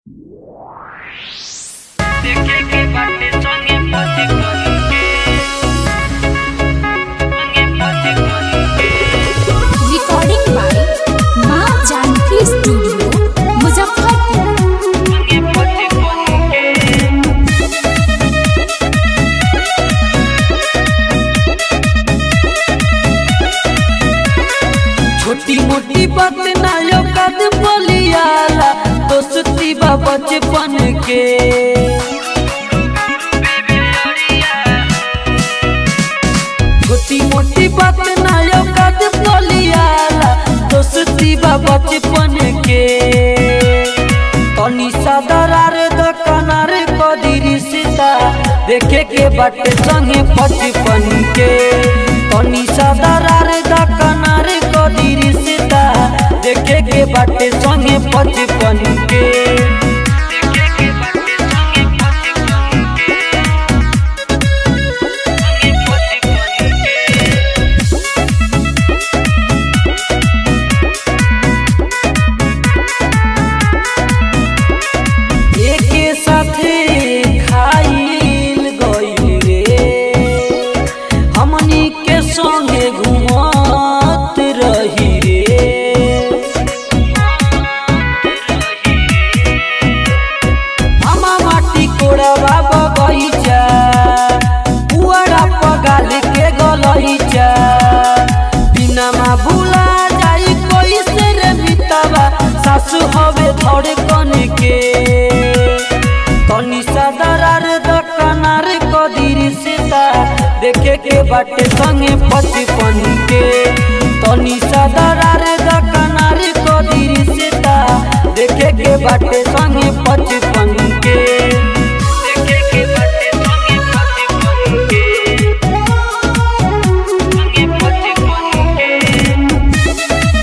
देखे के बाटे संगे पति करी के संगे पति करी के रिकॉर्डिंग बाय माँ जानकी स्टूडियो मुजफ्फरपुर संगे पति करी के छोटी मोटी बात ना यो कद बोलियाला दोस्ती बा बचपन के छोटी मोटी बात ना यो कद बोलियाला दोस्ती बा बचपन के तनी सदरार दकनार कदी सीता देखे के बाटे संगे बचपन के तनी सदरार दकनार कदी सीता देखे के बाटे संगे बचपन के देखे के बाटे संगे पति करी के संगे पति करी के एके साथे खाइल गइल रे हमनी के संगे घुमत रही रे मामा माटी कोड़वा बगैचा पुअरा पगाल के गलैचा बिनामा भूला जाई कैसे रे मितवा सासु हवे धरे कन के तनी सदरार दकनार कदीर सीता देखे के बाटे संगे बचपन के तनी सदरार दकनार कदीर सीता देखे के बाटे संगे बचपन के देखे के बाटे संगे पति करी के संगे पति करी के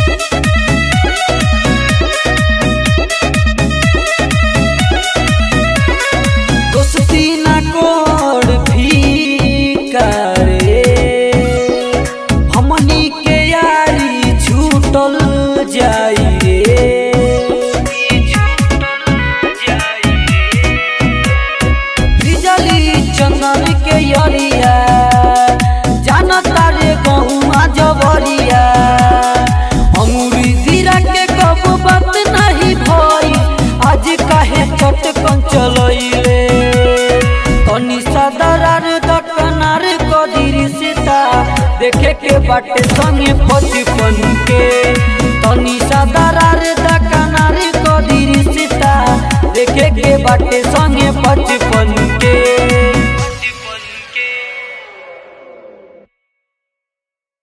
दोस्ती ना कोड फीका रे हमनी के यारी छूटल जाई रे बिजली चंदन के यरिया जानता रे गहुआ जबरिया अंगूरी धीरा के कब बात नहीं भई आज काहे चटकन चलइले तनी सदरार दकनार कदीर सीता देखे के बाटे संगे बचपन के तनी सदरार दकनार कदीर सीता देखे के बाटे संगे बचपन के